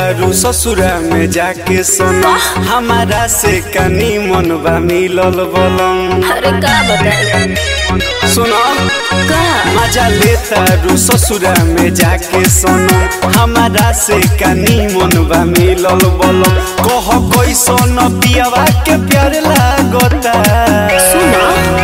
तारू ससुरा में जाके सोना हमारा से कनी मन बा मिलल बलम अरे का बताई सुनो का मजा ले तारू ससुरा में जाके सोना हमारा से कनी मन बा मिलल बलम कह कैसन पियावा के प्यार लागता सुना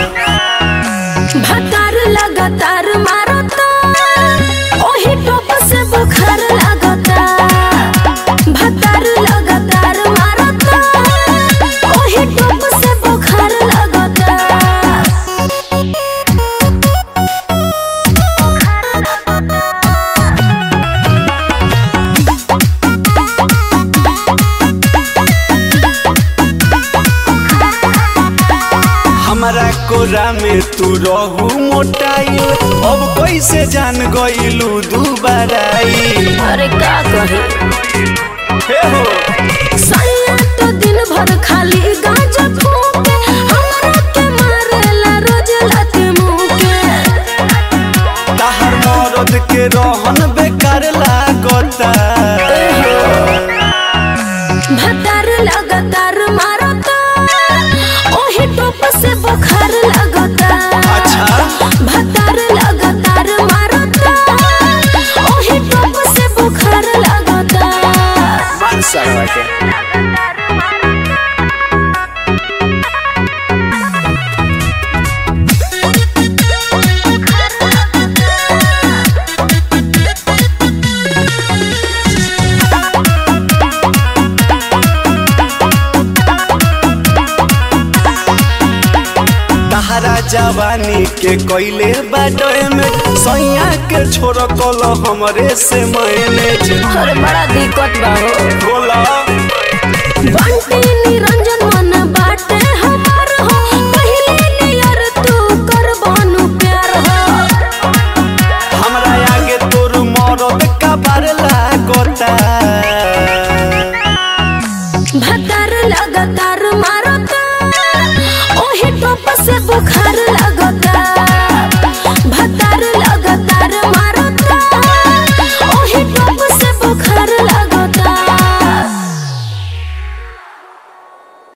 भतार लगातार मारता ओही टोप से बुखार लगता भतार लगातार मारता ओही टोप से बुखार लगता हमारा कोरा में तू रहू मोटाइल अब कैसे जान गइलू दुबाराई अरे का कहे हे हो सैया तो दिन भर खाली गांजा फूके हमरा के मारेला रोज लाते मुंह के ताहर मरद के रहन बेकार लागता भतार लगातार मारता ओही टोप से बुखार लगता अच्छा भतार लगातार मारता ओही टोप से बुखार लगता मान सरवा के तहरा जवानी के कोइले बाडोए में सैया के छोड़ कल हमरे से मैनेज अरे बड़ा दिक्कत बा हो बोला बंटी निरा